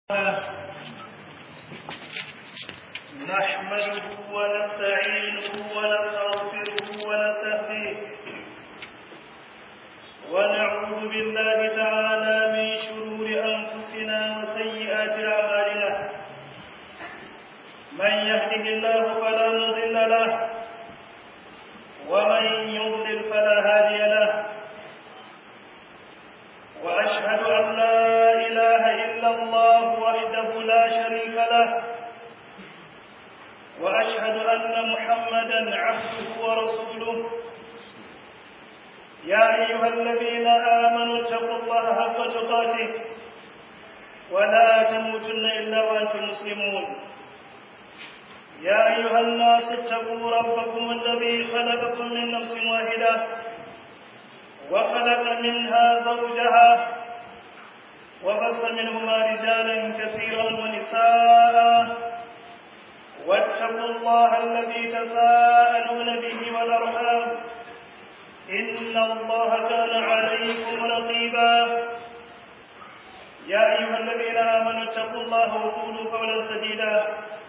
نحمده ونستعينه ونستغفره ونستهديه ونعوذ بالله تعالى من شرور أنفسنا وسيئات أعمالنا من يهده الله فلا مضل له ومن يضلل فلا هادي له وأشهد أن لا إله إلا الله وحده لا شريك له وأشهد أن محمدا عبده ورسوله يا أيها الذين آمنوا اتقوا الله حق تقاته ولا تموتن إلا وأنتم مسلمون يا أيها الناس اتقوا ربكم الذي خلقكم من نفس واحدة وخلق منها زوجها وبث منهما رجالا كثيرا ونساء واتقوا الله الذي تساءلون به والأرحام إن الله كان عليكم رقيبا يا أيها الذين آمنوا اتقوا الله وقولوا قولا سديدا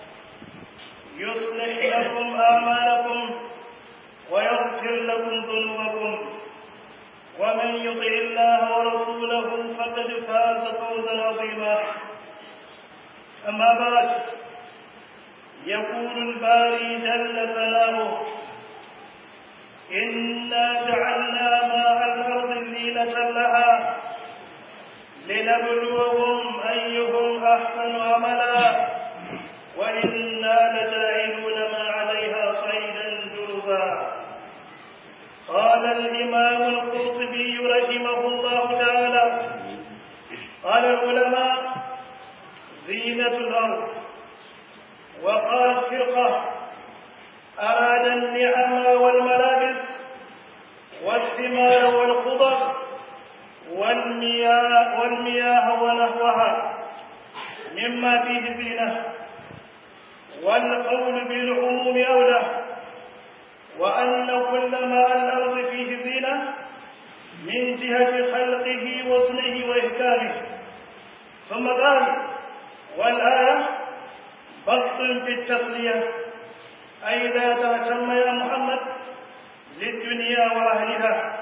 يصلح لكم أعمالكم ويغفر لكم ذنوبكم ومن يطع الله ورسوله فقد فاز فوزا عظيما أما بعد يقول الباري جل ثناؤه إنا جعلنا ماء الأرض زينة لها لنبلوهم أيهم أحسن عملا وإنا لجاعلون ما عليها صعيدا جرزا قال الإمام القرطبي رحمه الله تعالى قال العلماء زينة الأرض وقال فرقة أراد النعم والملابس والثمار والخضر والمياه, والمياه ونحوها مما فيه زينة والقول بالعموم أولى وأن كل ما الأرض فيه زينة من جهة خلقه وصنه وإحكامه ثم قال والآية بسط في التسلية أي لا تهتم يا محمد للدنيا وأهلها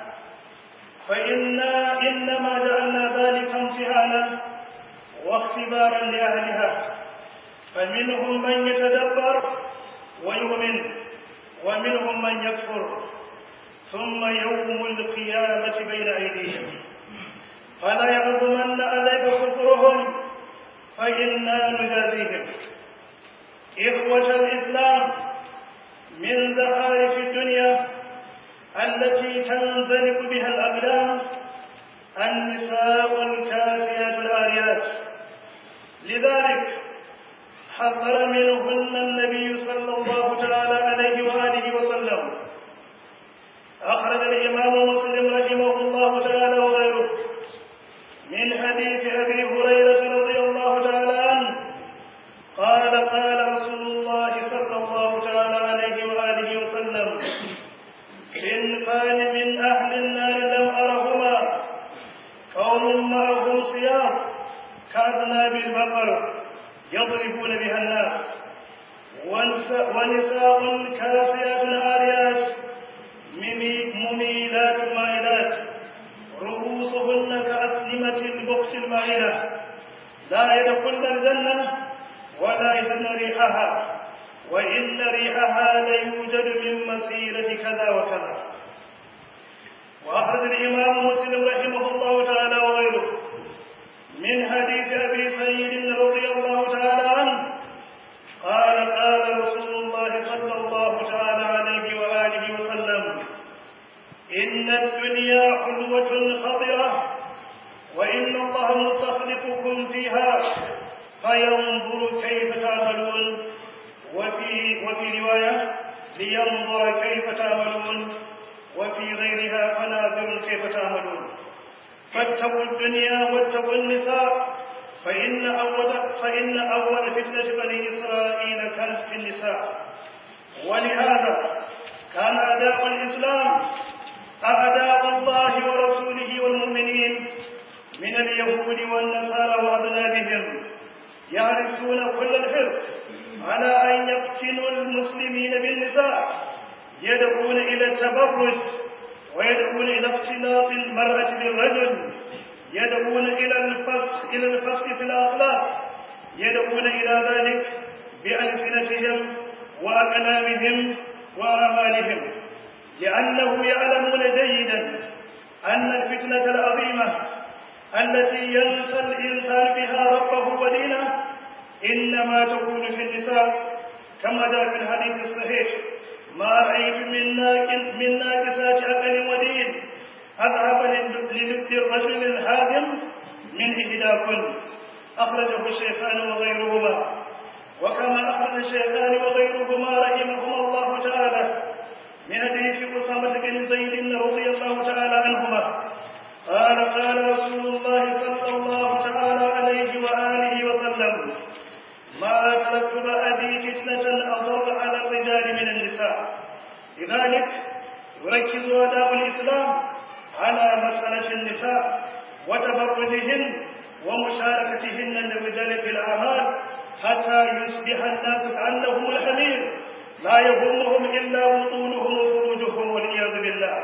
فإنا إنما جعلنا ذلك امتحانا واختبارا لأهلها فمنهم من يتدبر ويؤمن ومنهم من يكفر ثم يوم القيامة بين أيديهم فلا يغضمن عليك كفرهم فإنا نجازيهم إخوة الإسلام من زخارف الدنيا التي تنزلق بها الأقدام النساء الكاسيات الآريات لذلك حذر منهن النبي صلى الله تعالى عليه وآله وسلم أخرج الإمام مسلم رحمه الله تعالى وغيره من حديث أبي هريرة رضي الله تعالى عنه قال قال رسول الله صلى الله تعالى عليه وآله وسلم صنفان من أهل النار لم أرهما قوم معهم صيام كأذناب البقر يضربون بها الناس ونساء كاسيات عاريات مميلات مائلات رؤوسهن كأسلمة البخت المائلة لا يدخلن الجنة ولا يجدن ريحها وإن ريحها ليوجد من مسيرة كذا وكذا وأخرج الإمام مسلم رحمه الله تعالى وغيره من حديث أبي سعيد رضي الله تعالى عنه قال قال رسول الله صلى الله تعالى عليه وآله وسلم إن الدنيا حلوة خضرة وإن الله مستخلفكم فيها فينظر كيف تعملون وفي وفي رواية لينظر كيف تعملون وفي غيرها فناظر كيف تعملون فاتقوا الدنيا واتقوا النساء فإن أول فإن أول فتنة بني إسرائيل كانت في النساء ولهذا كان أداء الإسلام أعداء الله ورسوله والمؤمنين من اليهود والنصارى وأبنائهم يحرصون كل الحرص على أن يفتنوا المسلمين بالنساء يدعون إلى التبرج ويدعون إلى اختلاط المرأة بالرجل يدعون إلى الفسق إلى الفسق في الأخلاق يدعون إلى ذلك بألسنتهم وأكلامهم وأعمالهم لأنه يعلمون جيدا أن الفتنة العظيمة التي ينسى الإنسان بها ربه ودينه إنما تكون في النساء كما جاء في الحديث الصحيح ما رأيت من ناقص من ناقصات عقل ودين أذهب للد الرجل الهادم من إحداكن أخرجه الشيخان وغيرهما وكما أخرج الشيخان وغيرهما رحمهما الله تعالى من حديث أسامة بن زيد رضي الله تعالى عنهما قال قال رسول الله صلى الله تعالى عليه وآله وسلم ما تركت بعدي فتنة أضر على الرجال من النساء لذلك يركز آداب الإسلام على مسألة النساء وتبرجهن ومشاركتهن للرجال في الأعمال حتى يصبح الناس كأنهم الحمير لا يهمهم إلا بطونهم وفروجهم والعياذ بالله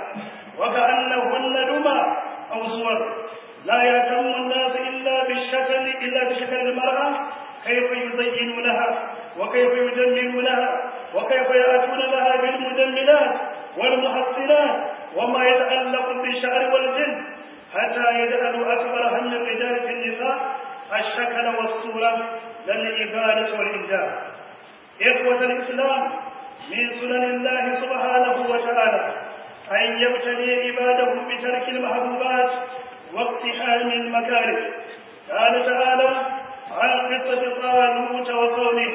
وكأنهن دمى أو صور لا يهتم الناس إلا بالشكل إلا بشكل المرأة كيف يزينونها وكيف يجملونها وكيف يأتون لها بالمجملات والمحصنات وما يتعلق بالشعر والجلد حتى يجعلوا أكبر هم الرجال في النساء الشكل والصورة للإبادة والإنجاب إخوة الإسلام من سنن الله سبحانه وتعالى أن يبتلي عباده بترك المحبوبات واقتحام المكاره قال تعالى عن قصة طالوت وقومه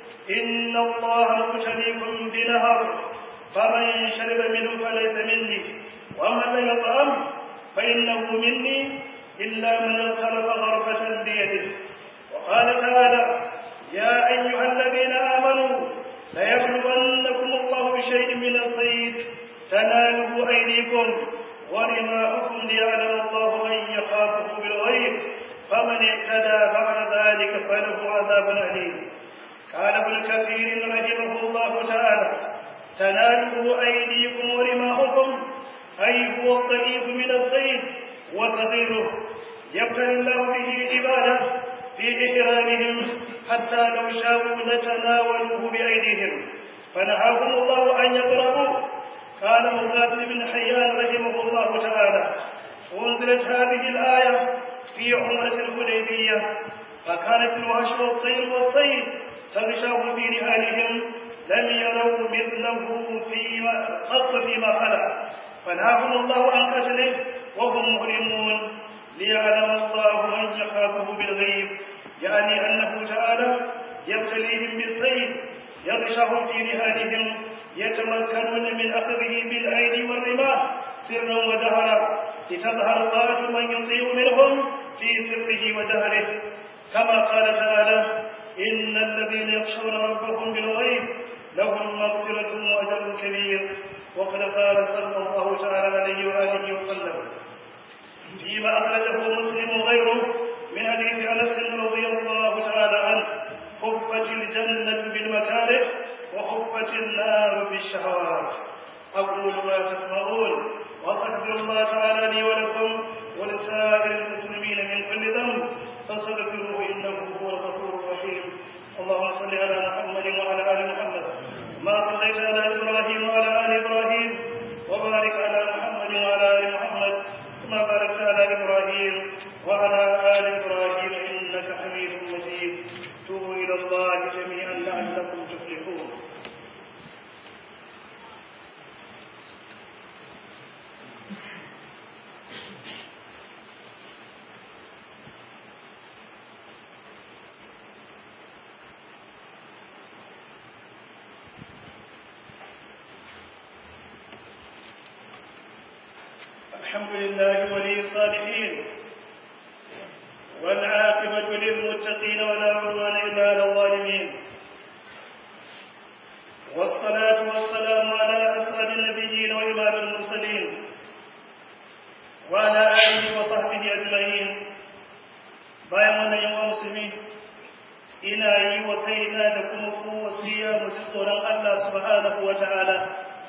إن الله مبتليكم بنهر فمن شرب منه فليس مني ومن لم يطعم فإنه مني إلا من اغترف غرفة بيده وقال تعالى يا أيها الذين آمنوا ليبلونكم الله بشيء من الصيد تناله أيديكم ورماؤكم ليعلم الله من يخافه بالغيب فمن اهتدى بعد ذلك فله عذاب أليم قال ابن كثير رحمه الله تعالى تناله أيديكم ورماؤكم أي هو الضعيف من الصيد وصغيره يبتلي الله به عباده في إحرامهم حتى لو شاءوا لتناولوه بأيديهم فنهاهم الله أن يقربوا قال مقاتل بن حيان رحمه الله تعالى أنزلت هذه الآية في عمرة الحديبية فكانت الوحش والطير والصيد تغشاه في نهالهم لم يروا مثله فيما قط فيما خلا فنهاهم الله عن قتله وهم مهرمون ليعلم الله من يخافه بالغيب يعني أنه تعالى يبتليهم بالصيد يغشهم في نهالهم يتمكنون من أخذه بالأيدي والرماح سرا وجهرا لتظهر طاعة من يطيع منهم في سره وجهره كما قال تعالى إن الذين يخشون ربهم بالغيب لهم مغفرة وأجر كبير وقد قال صلى الله تعالى عليه وآله وسلم فيما أخرجه مسلم وغيره من حديث أنس رضي الله تعالى عنه خفت الجنة بالمكاره وخفت النار بالشهوات أقول ما تسمعون وأستغفر الله تعالى لي ولكم ولسائر المسلمين من كل ذنب فاستغفروه إنه هو الغفور الرحيم اللهم صل على محمد وعلى آل محمد ما صليت على إبراهيم وعلى آل إبراهيم وبارك على محمد وعلى آل محمد كما باركت على إبراهيم وعلى آل إبراهيم إنك حميد مجيد توبوا إلى الله جميعا لعلكم تفلحون الحمد لله ولي الصالحين والعاقبة للمتقين ولا عدوان إلا على الظالمين والصلاة والسلام على أسعد النبيين وإمام المرسلين وعلى آله وصحبه أجمعين bayan wannan yawan musulmi ina yi wa kaina da kuma ku wasiya mu ji tsoron Allah subhanahu wa ta'ala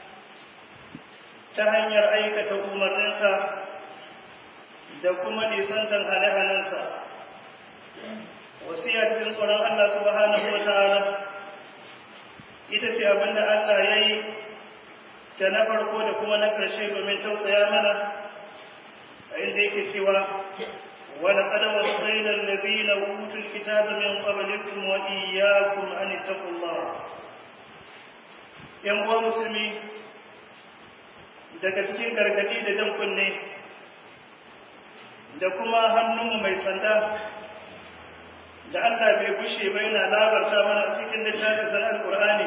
ta hanyar aikata umarninsa da kuma nisantan hane-hanensa wasiya cikin tsoron Allah subhanahu wa ta'ala ita ce abinda Allah ya yi da na farko da kuma na ƙarshe domin tausaya mana a inda yake cewa ولقد وصينا الذين اوتوا الكتاب من قبلكم واياكم ان اتقوا الله yan uwa musulmi daga cikin gargadi da jan kunne da kuma hannunmu mai sanda da Allah bai bushe ba yana labarta mana cikin littafin sanar Qur'ani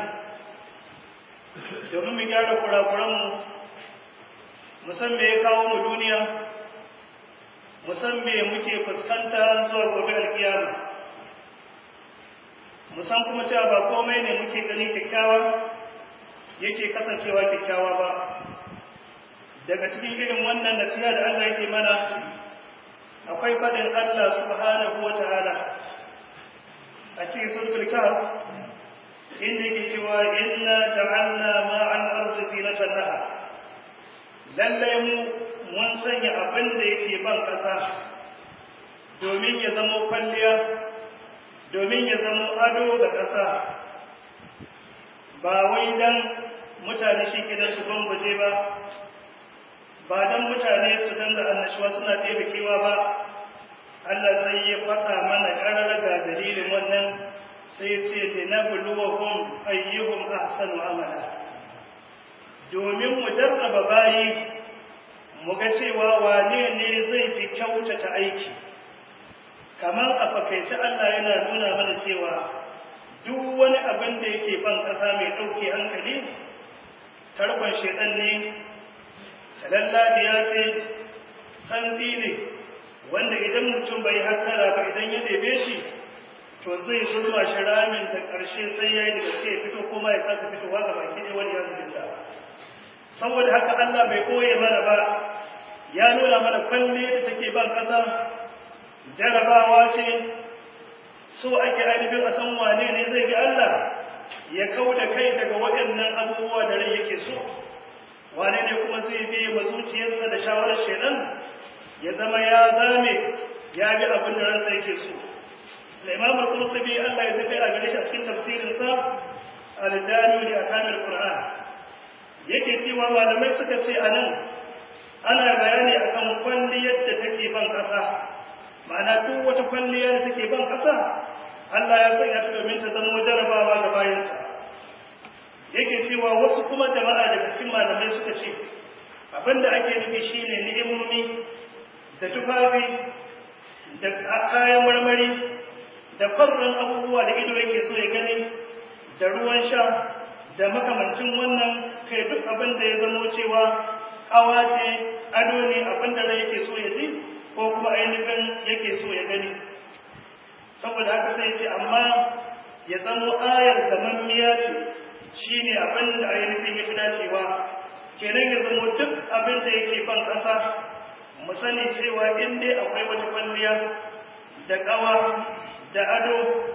domin mu gyara kurakuranmu mu san me ya kawo mu duniya musan me muke fuskanta zuwa gobe alkiyama musan kuma cewa ba komai ne muke gani kyakkyawa yake kasancewa kyakkyawa ba daga cikin irin wannan nasiha da Allah yake mana akwai fadin Allah subhanahu wata'ala a cikin suratul kahf inda yake cewa inna ja'alna ma'al ardi zinatan laha lallai mu mun sanya abin da yake ban ƙasa domin ya zamo kwalliya domin ya zamo ado ga ƙasa ba wai dan mutane shi ke su bambuje ba ba dan mutane su danga annashuwa suna kewa ba Allah sai ya faɗa mana ƙarar ga dalilin wannan sai ce da na buluwahum ayyuhum ahsanu amala domin mu jarraba bayi mu ga cewa wane ne zai fi kyautata aiki kamar a fakaice Allah yana nuna mana cewa duk wani abin da yake ban ƙasa mai ɗauke hankali tarkon shaidan ne talalladiya ce santsi ne wanda idan mutum bai hattara ba idan ya ɗebe shi to zai zuwa shi ramin da ƙarshe sai ya yi daga ya fito kuma ya kasa fitowa ga baki ɗaya wani ya zuwa saboda haka Allah bai koye mana ba ya nuna mana kwalle da take ban ƙasa jarabawa ce so ake ainihin a san wane ne zai bi Allah ya kau da kai daga waɗannan abubuwa da rai yake so wane ne kuma zai bi ma zuciyarsa da shawarar shedan ya zama ya zame ya bi abin da ransa yake so الإمام القرطبي الله يتبع عليه في تفسير صاف الجامع لأحكام القرآن yake cewa malamai suka ce a nan ana bayani akan kwalliyar da take ban ƙasa ma'ana duk wata kwalliya da take ban ƙasa Allah ya sanya ta domin ta zama jarabawa ga bayanta yake cewa wasu kuma jama'a daga cikin malamai suka ce abinda ake nufi shine ni'imomi da tufafi da kayan marmari da farren abubuwa da ido yake so ya gani da ruwan sha da makamancin wannan kai duk abin da ya zamo cewa kawa ce ado ne abin da yake so ya ji ko kuma ainihin yake so ya gani saboda haka sai ce amma ya zamo ayar gamammiya ce shine abin da ainihin ya fi dacewa kenan ya zamo duk abin da yake ban ƙasa mu sani cewa in dai akwai wata kwalliya da ƙawa da ado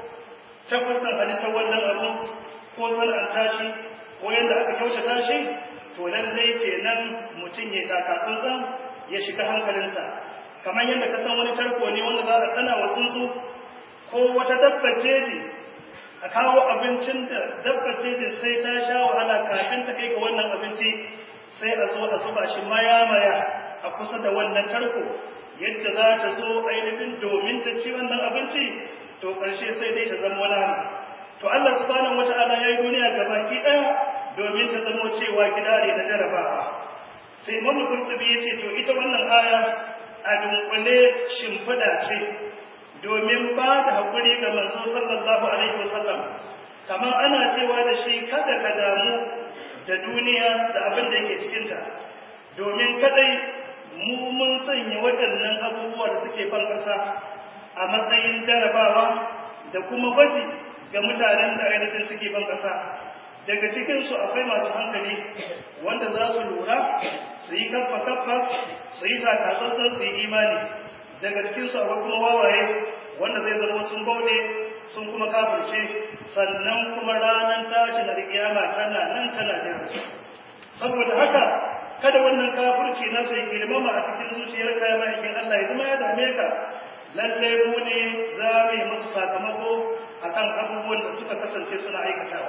ta kusan halittar wannan abu ko sana'anta shi ko yadda aka kyautata shi to lallai kenan mutum ya taka tsantsan ya shiga hankalinsa kamar yadda ka san wani tarko ne wanda za a tsana wa tsuntsu ko wata dabbar jeji a kawo abincin da dabbar jejin sai ta sha wahala kafin ta kai ga wannan abinci sai a zo a zuba shi maya-maya a kusa da wannan tarko yadda za ta zo ainihin domin ta ci wannan abinci to ƙarshe sai dai ta zama wani to Allah subhanahu wata'ala ya yi duniya gabaki ɗaya domin ta zamo cewa gida ne na jarabawa sai mamu kurtubi ya ce to ita wannan aya a dunkule shimfiɗa ce domin ba da haƙuri ga manzo sallallahu alaihi wasallam kamar ana cewa da shi kada ka damu da duniya da abin da yake cikinta domin kadai mu mun sanya waɗannan abubuwa da suke fan ƙasa a matsayin jarabawa da kuma gwaji ga mutanen da ainihin suke ban ƙasa daga cikinsu akwai masu hankali wanda za su lura su yi kaffa kaffa su yi takatsantsan su yi imani daga cikinsu akwai kuma wawaye wanda zai zama sun bauɗe sun kuma kafirce sannan kuma ranar tashin alkiyama tana nan tana jira su saboda haka kada wannan kafirci na sai girmama a cikin zuciyar ka ya ma'aikin Allah ya zama ya dame ka lalle mu ne za mu yi musu sakamako akan abubuwan da suka kasance suna aikatawa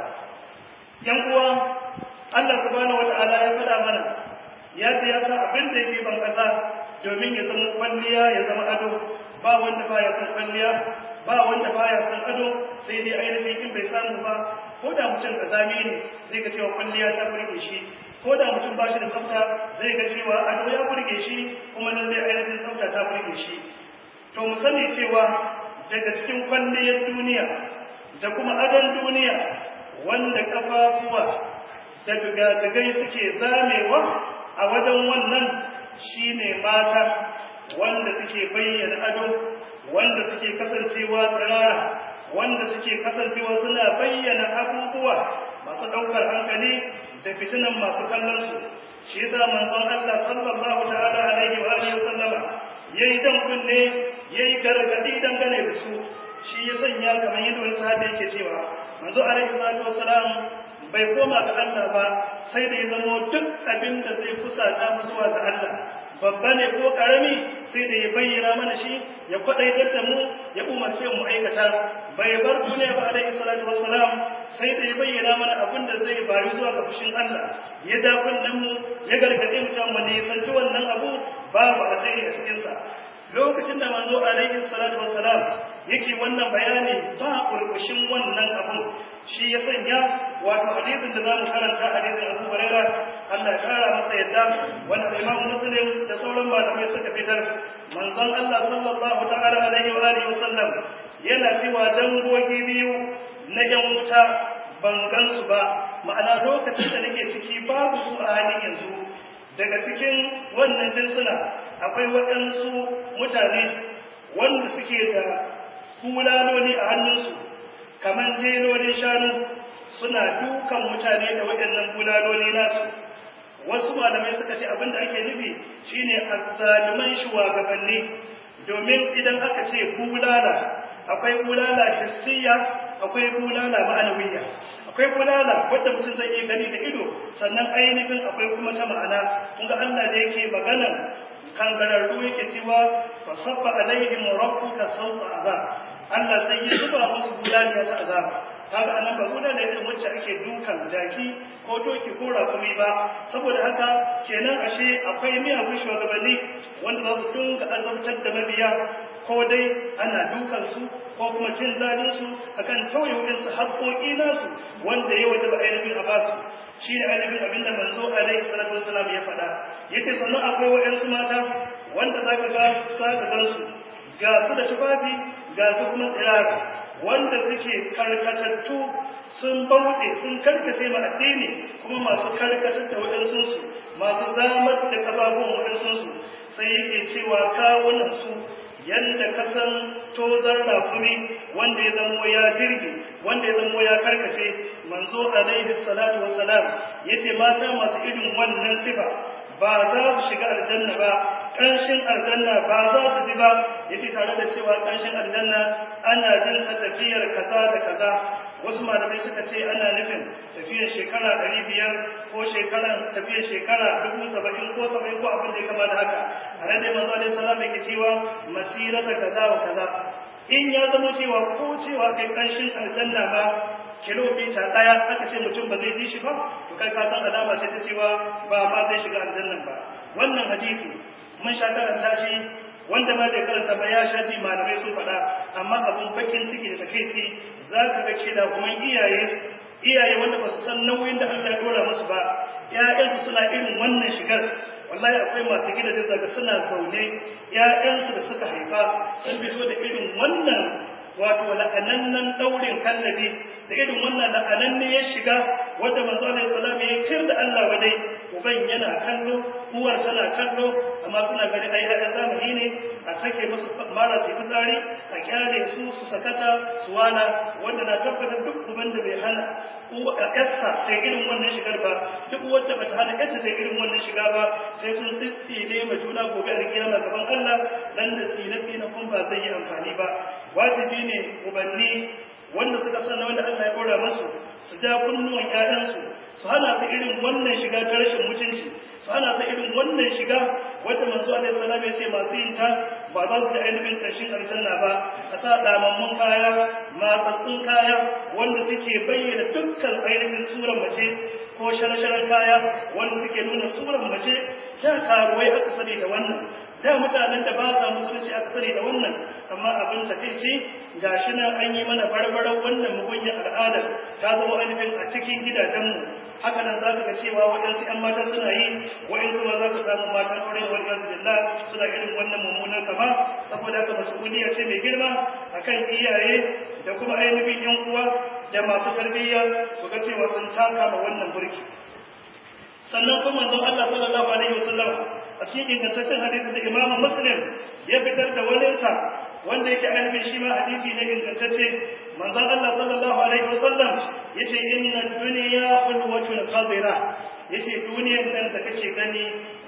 yan uwa Allah subhanahu wata'ala ya faɗa mana ya ce ya sa abin da yake ban kasa domin ya zama kwalliya ya zama ado ba wanda baya son kwalliya ba wanda baya son ado sai dai ainihin in bai samu ba ko da mutum kazami ne zai ga cewa kwalliya ta burge shi ko da mutum ba shi da tsafta zai ga cewa ado ya burge shi kuma lallai ainihin tsafta ta burge shi to mu sani cewa daga cikin kwalliyar duniya da kuma adon duniya wanda kafafuwa da gagagai suke zamewa a wajen wannan shine mata wanda suke bayyana ado wanda suke kasancewa tsirara wanda suke kasancewa suna bayyana abubuwa masu ɗaukar hankali da fitinan masu kallon su shi yasa manzon Allah sallallahu ta'ala alaihi wa alihi sallama yayi dan kunne yayi gargadi dangane da su shi ya sanya kamar yadda wani sahabi yake cewa manzo alaihi salatu wassalam bai koma ga Allah ba sai da ya zamo duk abin da zai kusata mu zuwa ga Allah babba ne ko karami sai da ya bayyana mana shi ya kwadaitar da mu ya umarce mu aikata bai bar duniya ba alaihi salatu wassalam sai da ya bayyana mana abin da zai bayu zuwa ga fushin Allah ya ja kunnen mu ya gargade mu cewa mu ne sanci wannan abu babu alheri a cikin sa lokacin da manzo alaihi salatu wassalam yake wannan bayani ba kurkushin wannan abu shi ya sanya wato hadisin da zamu karanta hadisin Abu Hurairah Allah ya kara masa yadda wanda Imam Muslim da sauran malamai suka fitar manzon Allah sallallahu ta'ala alaihi wa alihi wasallam yana cewa dangogi biyu na yan wuta ban gansu ba ma'ana lokacin da nake ciki babu su a halin yanzu daga cikin wannan jinsuna akwai waɗansu mutane wanda suke da kulaloli a hannunsu kamar jelolin shanu suna dukan mutane da waɗannan kulaloli nasu wasu malamai suka ce abin da ake nufi shine azzaluman shugabanni domin idan aka ce bulala akwai bulala hissiya akwai bulala ma'anawiyya akwai bulala wanda mutum zai iya gani da ido sannan ainihin akwai kuma ta ma'ana kun ga Allah da yake maganar kangararru yake cewa fa sabba alaihim rabbuka sawta azab Allah zai yi zuba musu bulaliya ta azaba kaga anan ba guda ne irin wacce ake dukan jaki ko doki ko rakumi ba saboda haka kenan ashe akwai miyagun shugabanni wanda za su dinga azabtar da mabiya ko dai ana dukan su ko kuma cin zalin su akan tauye su haƙoƙi nasu wanda ya wajaba ainihin a basu shi ne ainihin abinda manzo alaihi salatu wasalam ya faɗa yace sannan akwai waɗansu mata wanda zaka ga za ka gan su ga su da tufafi ga su kuma tsirara wanda suke karkatattu sun bauɗe sun karkace ma addini kuma masu karkatar da waɗansu su masu zamar da ƙafafun waɗansu su sai yake cewa kawunan su yanda ka san tozar rafumi wanda ya zamo ya jirgi wanda ya zamo ya karkace manzo alaihi salatu wassalam yace mata masu irin wannan sifa ba za su shiga aljanna ba ƙanshin aljanna ba za su ji ba yace tare da cewa ƙanshin aljanna ana jin sa tafiyar kaza da kaza wasu malamai suka ce ana nufin tafiyar shekara ɗari biyar ko shekaran tafiyar shekara dubu saba'in ko saba'in ko abin da ya kama da haka a nan dai manzo alaihi salam yake cewa masira da kaza wa kaza in ya zama cewa ko cewa kai ƙanshin aljanna ba kilomita ɗaya aka ce mutum ba zai ji shi ba to kai ka san alama ce ta cewa ba ma zai shiga aljannan ba wannan hadisi mun sha karanta shi wanda ma bai karanta ba ya sha ji malamai sun faɗa amma abun bakin ciki da takaici za ka ga kida kuma iyaye iyaye wanda ba su san nauyin da Allah ya dora musu ba ƴaƴansu suna irin wannan shigar wallahi akwai masu gida da zaga suna zaune ƴaƴansu da suka haifa sun fito da irin wannan wato la'anannan daurin kallabi da irin wannan la'ananne ya shiga wanda manzo alaihi salam ya kir da Allah wadai uban yana kallo uwar tana kallo amma suna gani ai ai zamani ne a sake musu mara su fitsari a kyale su su sakata su wala wanda na tabbatar duk uban da bai hana uwa yarsa ta irin wannan shigar ba duk wanda bata hana yarsa ta irin wannan shiga ba sai sun tsitsine ma juna gobe a kiyama gaban Allah dan da tsine tsine kun ba zai yi amfani ba wajibi ne ubanni wanda suka san wanda Allah ya kora masu su ja kunnuwan ƴaƴansu su hana su irin wannan shiga ta rashin mutunci su hana su irin wannan shiga wanda manzo alaihi salam ya ce masu yin ta ba za su ji ainihin ƙarshen aljanna ba a sa damammun kaya matsatsun kaya wanda suke bayyana dukkan ainihin suran mace ko sharasharar kaya wanda suke nuna suran mace ta karuwai aka sani da wannan da mutanen da ba sa musulunci aka sani da wannan amma abin takaici gashi nan an yi mana barbarar wannan mugunyar al'adar ta zama ainihin a cikin gidajenmu haka nan za ka ga cewa waɗansu 'yan mata suna yi waɗansu ma za ka samu matan aure wa wani billah suna irin wannan mummunan kama saboda haka mas'uliyya ce mai girma akan iyaye da kuma ainihin 'yan uwa da masu tarbiyya su ga cewa sun taka ma wannan burki sannan kuma manzon Allah sallallahu alaihi wasallam a cikin ingantaccen hadisi da Imam Muslim ya fitar da walinsa wanda yake ainihin shi ma hadisi ne ingantacce manzon Allah sallallahu alaihi wasallam yace inna dunya hulwatun qadira yace duniyar nan da kake gani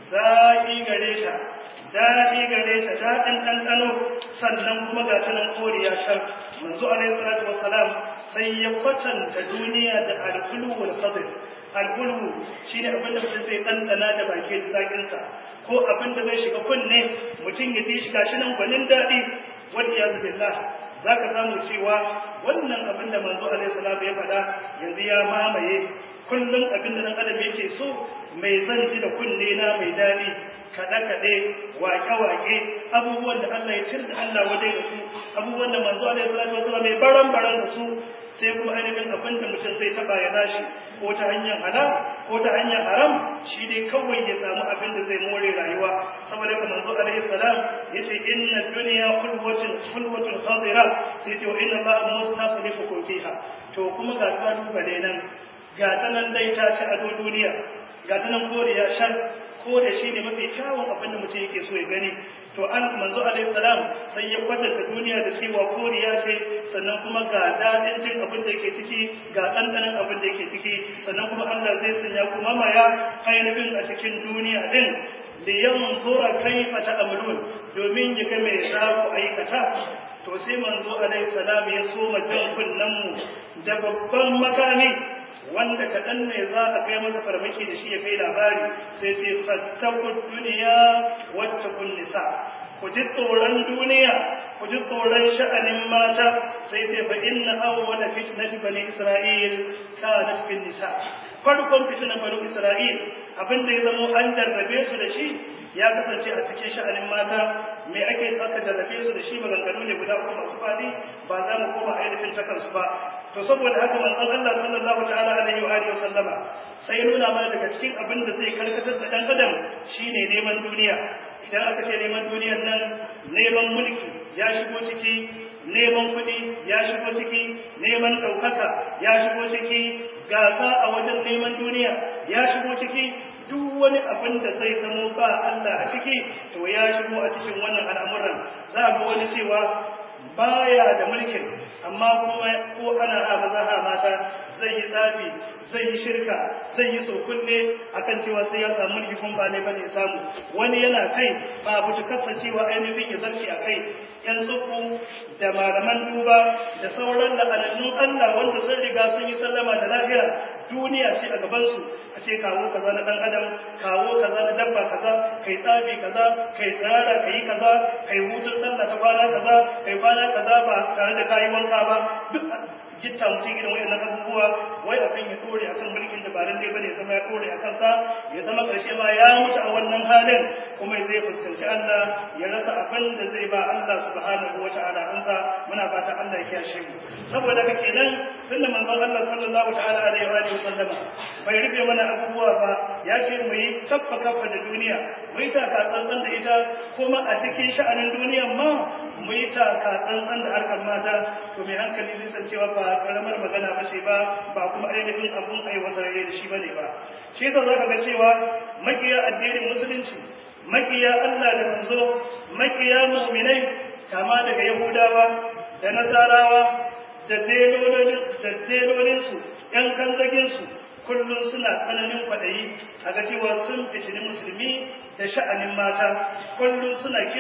zaki gare ta daɗi gare ta daɗin ɗanɗano sannan kuma ga ta nan koriya shan manzo alaihi salatu wassalam sai ya kwatanta duniya da alkulu wal qadr alkulu shine abin da mutum zai ɗanɗana da baki da zaƙinsa ko abin da zai shiga kunne mutum ya ji shi gashi nan gwanin daɗi wal iyaz billah zaka samu cewa wannan abin da manzo alaihi salam ya faɗa yanzu ya mamaye kullum abin da nan adam yake so mai zan ji da kunne na mai daɗi kaɗe-kaɗe waƙe-waƙe abubuwan da Allah ya cir da Allah waje da su abubuwan da manzo alaihi salatu wasallam mai baran-baran da su sai kuma ainihin abin da mutum zai taɓa ya dashi ko ta hanyar halal ko ta hanyar haram shi dai kawai ya samu abin da zai more rayuwa saboda haka manzo alaihi salam yace inna dunya khulwatun khulwatun khadira sai to inna Allah mustaqlifukum fiha to kuma ga kalubale nan ga ta nan dai ta ci ado duniya ga ta nan koriya shan ko da shi ne mafi kyawun abin da mutum yake so ya gani to an manzo alaihi salam sai ya kwatanta duniya da cewa koriya ce sannan kuma ga dadin jin abin da yake ciki ga ɗanɗanon abin da yake ciki sannan kuma Allah zai sanya kuma maya ainihin a cikin duniya din da yanzura kaifa ta'malun domin ya ga me za ku aikata to sai manzo alaihi salam ya soma jan kunnen mu da babban makami wanda kaɗan ne za a kai masa farmaki da shi ya kai labari sai sai fattakun duniya wacce kun nisa ku ji tsoron duniya ku ji tsoron sha'anin mata sai sai fa inna awwala fitnati bani isra'il kanat fil nisa farkon fitnan bani isra'il abin da ya zamo an jarrabe su da shi ya kasance a cikin sha'anin mata me ake aka jarrabe su da shi maganganu ne guda uku masu faɗi ba za mu koma ainihin ta kansu ba to saboda haka manzon Allah sallallahu ta'ala alaihi wa alihi sallama sai nuna mana daga cikin abin da zai karkatar da dan adam shine neman duniya idan aka ce neman duniyar nan neman mulki ya shigo ciki neman kuɗi ya shigo ciki neman ɗaukaka ya shigo ciki gasa a wajen neman duniya ya shigo ciki duk wani abin da zai zamo ba Allah a ciki to ya shigo a cikin wannan al'amuran za ga wani cewa baya da mulkin amma kuma ko ana ha maza ha mata zai yi tsafi zai yi shirka zai yi sokunne akan cewa sai ya samu mulki kun ba ne bane samu wani yana kai ba butukarsa cewa ainihin ya zarce a kai yan tsufu da malaman duba da sauran la'anannun Allah wanda sun riga sun yi sallama da lahira duniya ce a gabansu a ce kawo kaza na dan adam kawo kaza na dabba kaza kai tsafi kaza kai tsara kai kaza kai hutun sallah ta kwana kaza kai kwana kaza ba tare da kayi wanka ba duk gitta mutum irin wayannan abubuwa wai abin ya dore akan mulkin da ba lalle bane zama ya dore akan sa ya zama karshe ma ya mutu a wannan halin kuma zai fuskanci Allah ya rasa abin da zai ba Allah subhanahu wata'ala ansa muna fata Allah ya kiyashe mu saboda haka kenan tunda manzon Allah sallallahu ta'ala alaihi wa sallama bai rufe mana abubuwa ba ya ce mu yi kaffa kaffa da duniya mu yi taka tsantsan da ita kuma a cikin sha'anin duniyan ma mu yi taka tsantsan da harkar mata to mai hankali zai san cewa ba karamar magana ba ce ba ba kuma ainihin abun aiwatar da shi bane ba shi yasa zaka ga cewa makiya addinin musulunci makiya Allah da manzo makiya mu'minai kama daga yahudawa da nasarawa da delolin da delolin su yan kanzagin su kullum suna tsananin kwaɗayi a ga cewa sun fitini musulmi da sha'anin mata kullum suna kira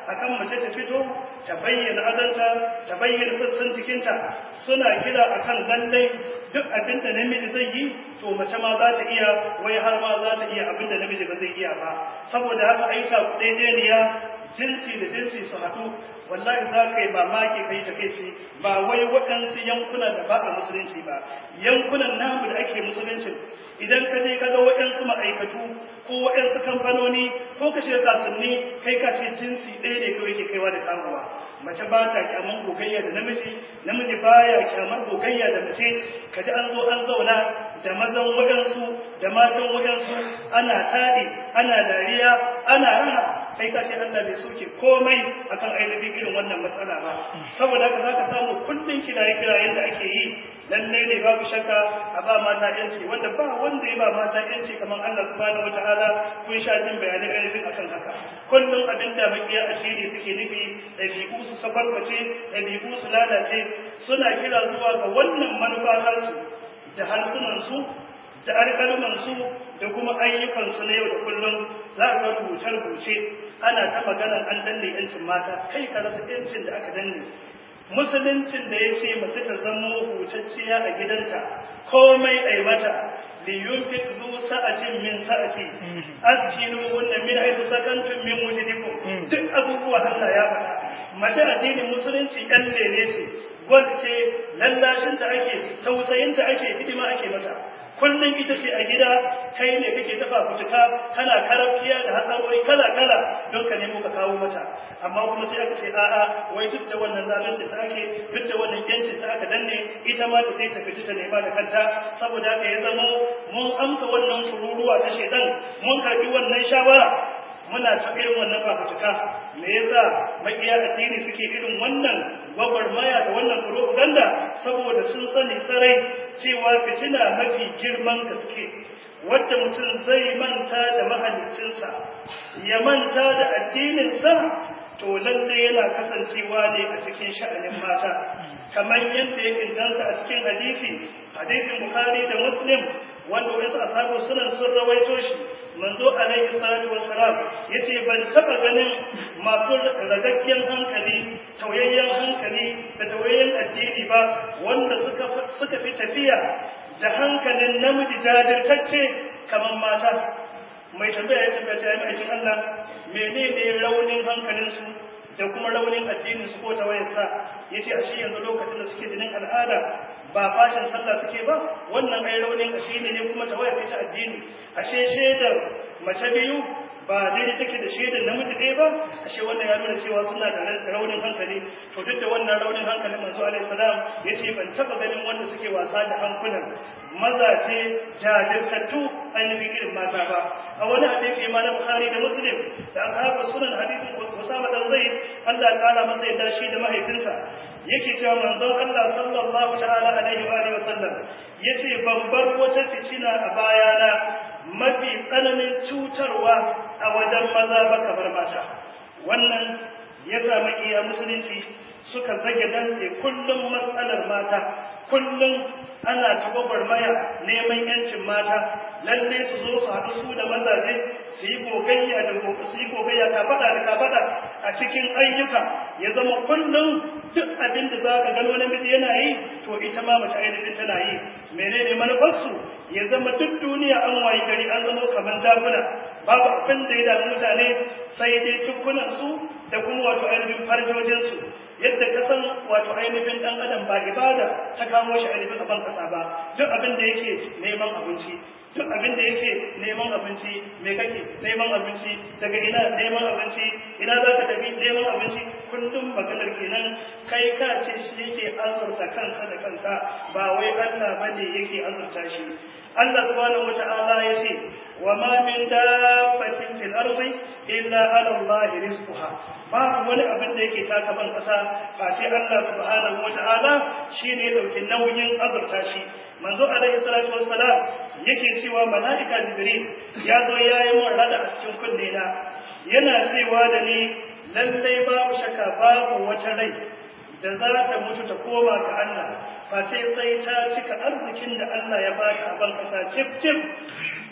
akan mace ta fito ta bayyana adanta ta bayyana sassan jikinta suna kira akan lallai duk abin da namiji zai yi to mace ma za ta iya wai har ma za ta iya abin da namiji ba zai iya ba saboda haka ai ta daidaiya jinsi da jinsi su haɗu wallahi za ka yi mamaki kai ta kai ce ba wai waɗansu yankuna da ba a musulunci ba yankunan namu da ake musulunci idan ka je ka ga waɗansu ma'aikatu ko waɗansu kamfanoni ko ka shiga kasuwanni kai ka ce jinsi ɗaya ne kawai ke kaiwa da kamowa mace ba ta kyaman gogayya da namiji namiji baya kyamar gogayya da mace ka ji an zo an zauna da mazan waɗansu da matan waɗansu ana taɗi ana dariya ana raha kai ka ce Allah bai soke komai akan ainihin irin wannan matsala ba saboda haka zaka samu kullun kiraye kirayen da ake yi lalle ne babu shakka a ba mata yanci wanda ba wanda ya ba mata yanci kamar Allah subhanahu wataala kun sha jin bayanai ainihin akan haka kullum abinda makiya asiri suke nufi ɗabi'u su sabarbace ɗabi'u su lalace suna kira zuwa ga wannan manufa harsu da harsunansu da alƙalmansu da kuma ayyukansu na yau da kullum za a ga rubuce-rubuce ana ta maganar an danne yancin mata kai ka rasa yancin da aka danne musuluncin da ya ce mace ta zamo hutacciya a gidanta komai ai mata liyunfik zu sa'atin min sa'ati azkinu wanda min haythu sakantum min wujudikum duk abubuwa Allah ya faɗa mace addinin musulunci ɗan lele ce wacce lallashin da ake tausayin da ake hidima ake mata kullum ita ce a gida kai ne kake dafa fituka kana karafiya da hatsarori kala kala don ka nemo ka kawo mata amma kuma sai aka ce a'a wai duk da wannan zalunci ta ake duk da wannan yancin ta aka danne ita ma ta sai ta fita ta nema da kanta saboda haka ya zamo mun amsa wannan kururuwa ta shedan mun karbi wannan shawara muna ta irin wannan fafutuka me yasa makiya addini suke irin wannan gwagwarmaya da wannan propaganda saboda sun sani sarai cewa fitina mafi girman gaske wadda mutum zai manta da mahaliccinsa ya manta da addininsa to lalle yana kasancewa ne a cikin sha'anin mata kamar yadda ya inganta a cikin hadisi hadisin bukhari da muslim wanda wasu ashabu sunan sun rawaito shi manzo alaihi salatu wassalam yace ban taba ganin masu ragaggiyar hankali tauyayyen hankali da tauyayyen addini ba wanda suka suka fi tafiya da hankalin namiji jajirtacce kamar mata mai tambaya ya tambaya ta yi aikin Allah menene raunin hankalinsu da kuma raunin addinin su ko tawayarsa yace a shi yanzu lokacin da suke jinin al'ada ba fashin sallah suke ba wannan ai raunin addini ne kuma tawaya sai ta addini ashe shaidar mace biyu ba daidai take da shaidar namiji ɗaya ba ashe wannan ya nuna cewa suna da raunin hankali to duk da wannan raunin hankalin manzo alaihi salam yace ban taba ganin wanda suke wasa da hankulan mazaje jajirtattu ainihin irin mata ba a wani hadisi ma na bukhari da muslim da ashabu sunan hadisin usama dan zaid Allah ya kara masa yadda shi da mahaifinsa yake cewa manzon Allah sallallahu ta'ala alaihi wa alihi wasallam yace ban bar wata fitina a bayana mafi tsananin cutarwa a wajen maza ba kamar mata wannan ya samu iya musulunci suka zage dantse kullum matsalar mata kullum ana ta gwagwarmaya neman yancin mata lalle su zo su haɗu su da mazaje su yi gogayya da su yi gogayya ka faɗa da ka faɗa a cikin ayyuka ya zama kullum duk abin da za ka gano namiji yana yi to ita ma mace ainihin tana yi menene manufarsu ya zama duk duniya an wayi gari an zama kamar zakuna babu abin da ya damu mutane sai dai cikunan su da kuma wato ainihin farjojinsu yadda ka san wato ainihin dan adam ba ibada ta kamo shi ainihin a ban kasa ba duk abin da yake neman abinci duk abin da yake neman abinci me kake neman abinci daga ina neman abinci ina za ka tafi neman abinci kullum maganar kenan kai ka ce shi yake azurta kansa da kansa ba wai Allah bane yake azurta shi Allah subhanahu wata'ala ya ce wa ma min dabbatin fil ardi illa ala Allah rizquha babu wani abin da yake taka ban kasa face Allah subhanahu wata'ala shine ya dauki nauyin azurta shi manzo alaihi salatu wassalam yake cewa malaika jibril ya zo yayi mun rada a cikin kunne na yana cewa da ni lallai babu shakka babu wata rai da za ta mutu ta koma ga Allah face sai ta cika arzikin da Allah ya ba ta a ban kasa cif cif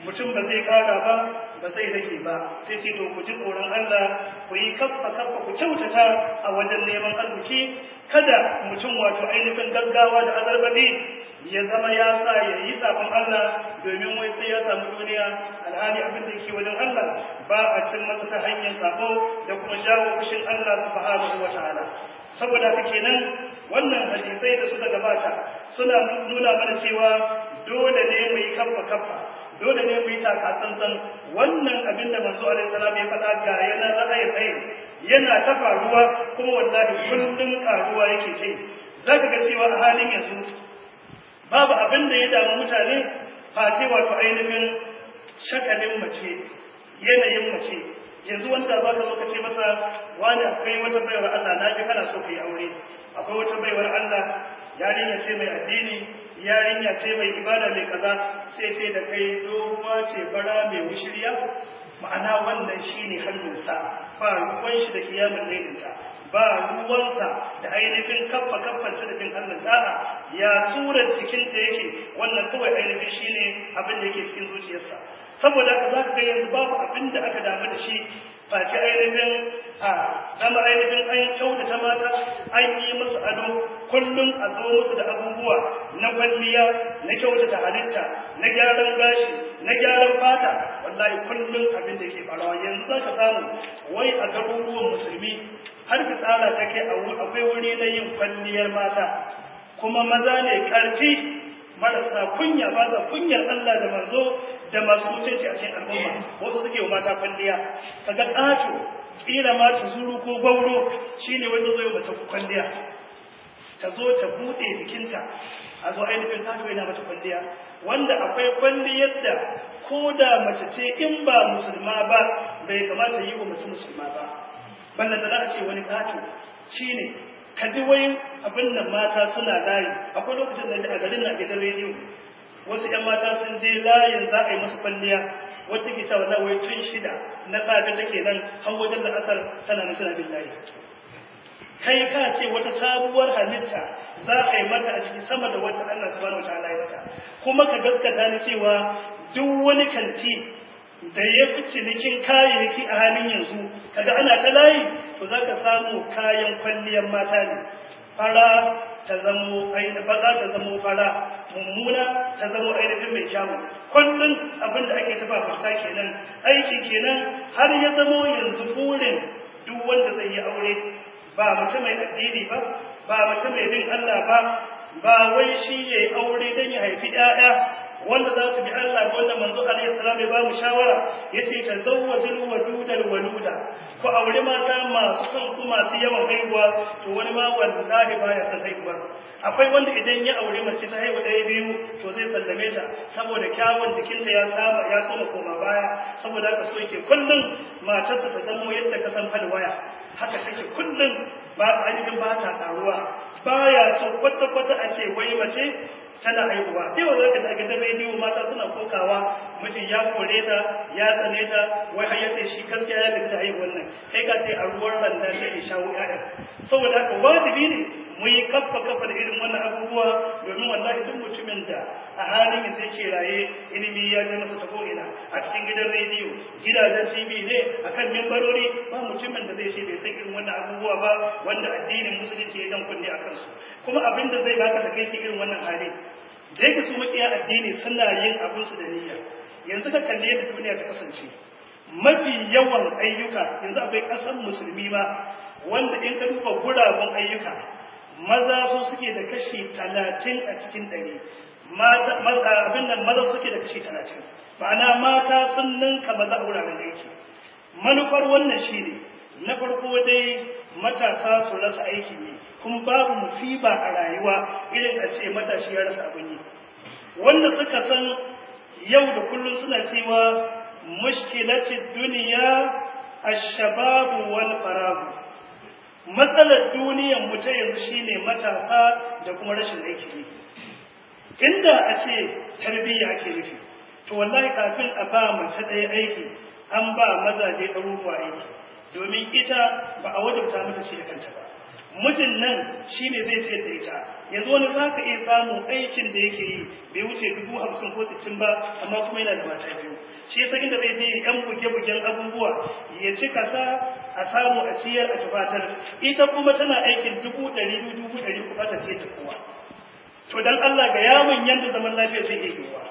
mutum ba zai kara ba ba zai rage ba sai ce to ku ji tsoron Allah ku yi kaffa kaffa ku kyautata a wajen neman arziki kada mutum wato ainihin gaggawa da azarbaɗi ya zama ya sa ya yi sabon Allah domin wai sai ya samu duniya alhali abin da yake wajen Allah ba a cin masa ta hanyar sabo da kuma jawo fushin Allah subhanahu wa ta'ala saboda haka kenan wannan hadisai da suka gabata suna nuna mana cewa dole ne mu yi kaffa kaffa dole ne mu yi taka tsantsan wannan abin da manzo alaihi salam ya faɗa ga yana ra'ayi tsaye yana ta faruwa kuma wallahi kullun karuwa yake kai zaka ga cewa a halin yanzu babu abin da ya damu mutane face wato ainihin shakalin mace yanayin mace yanzu wanda ba ka zo ka ce masa wani akwai wata baiwar Allah na ji kana so ka yi aure akwai wata baiwar Allah yarinya ce mai addini yarinya ce mai ibada mai kaza sai sai da kai doguwa ce fara mai wushiriya ma'ana wannan shine hannunsa ba ruwan shi da kiyamun lailinta ba ruwansa da ainihin kaffa kaffan ta da bin Allah da'a ya tura cikinta yake wannan kawai ainihin shine abin da yake cikin zuciyarsa saboda haka zaka ga yanzu babu abin da aka damu da shi face ainihin a zama ainihin an kyautata mata an yi musu ado kullum a zo musu da abubuwa na kwalliya na kyautata halitta na gyaran gashi na gyaran fata wallahi kullum abin da ke farawa yanzu za ka samu wai a garuruwan musulmi har ka tsara ta kai akwai wuri na yin kwalliyar mata kuma maza ne karfi marasa kunya ba sa kunyar Allah da manzo da masu mutunci a cikin al'umma wasu suke wa mata kwalliya kaga ƙato kila ma ta zuru ko gauro shine wanda zai mata kwalliya ta zo ta bude jikinta a zo ainihin ƙato yana mata kwalliya wanda akwai kwalliyar da ko da mace ce in ba musulma ba bai kamata yi wa mace musulma ba balla da za a ce wani ƙato shine ka ji wai abin nan mata suna layi akwai lokacin da a garin na gidan rediyo wasu ‘yan mata sun je layin za a yi musu kwalliya wacce ke cewa wai tun shida na safe take nan har wajen da asar tana nan tana bin layi kai ka ce wata sabuwar halitta za a yi mata a jiki sama da wata Allah subhanahu wa ta'ala ya mata kuma ka gaskata ni cewa duk wani kanti da ya fi cinikin kayayyaki a halin yanzu kaga ana ta layi to za ka samu kayan kwalliyar mata ne fara ta zamo ainihin baza ta zamo fara mummuna ta zamo ainihin mai kyawu kullum abin da ake tafa fata kenan aiki kenan har ya zamo yanzu burin duk wanda zai yi aure ba mutum mai addini ba ba mutum mai bin Allah ba ba wai shi ya yi aure don ya haifi 'ya'ya wanda za su bi Allah wanda manzo alaihi salam ya ba mu shawara yace tazawwajul wadudal waluda ko aure mata masu son ku masu yawan haihuwa to wani ma wallahi baya son haihuwa akwai wanda idan ya aure mace ta haihu ɗaya biyu to zai sallame ta saboda kyawun jikinta ya saba ya soma koma baya saboda haka so yake kullum matarsa ta zamo yadda ka san falwaya haka take kullum ba ainihin ba ta karuwa baya so kwata-kwata a ce wai mace tana haihuwa sai wa zaka daga da rediyo mata suna kokawa mijin ya kore ta ya tsane ta wai har yace shi gaskiya ya gaji da haihuwar nan kai ka ce a ruwan randa sai ya shawo ƴaƴa saboda haka wajibi ne mu yi kaffa kaffa da irin wannan abubuwa domin wallahi duk mutumin da a halin yanzu yake raye ilimi ya je masa ta ko'ina a cikin gidan rediyo gidajen tv ne akan mimbarori ba mutumin da zai ce bai san irin wannan abubuwa ba wanda addinin musulunci ya dan kunne a kansu kuma abin da zai baka da kai shi irin wannan hali da yake su makiya addini suna yin abin su da niyya yanzu ka kalle da duniya ta kasance mafi yawan ayyuka yanzu akwai ƙasar musulmi ma wanda in ka duba guraben ayyuka maza su suke da kashi talatin a cikin ɗari abin nan maza suke da kashi talatin ma'ana mata sun ninka maza a wuraren aiki manufar wannan shi ne na farko dai matasa su rasa aiki ne kuma babu musiba a rayuwa irin a ce matashi ya rasa abin yi wanda suka san yau da kullum suna cewa mushkilacin duniya ashababu wal faragu matsalar duniyar mu ta yanzu shine matasa da kuma rashin aiki ne inda a ce tarbiyya ake nufi to wallahi kafin a ba mace ɗaya aiki an ba mazaje ɗaruruwa aiki domin ita ba a wajabta mata ce da kanta ba mijin nan shi ne zai ce da ita yanzu wani za ka iya samun aikin da yake yi bai wuce dubu hamsin ko sittin ba amma kuma yana da mata biyu shi yasa inda zai je yan buge-bugen abubuwa ya ci kasa a samu a ciyar a tufatar ita kuma tana aikin dubu ɗari biyu dubu ɗari kuma ta ce ta kowa to dan Allah ga yamin yanda zaman lafiya zai iya yiwuwa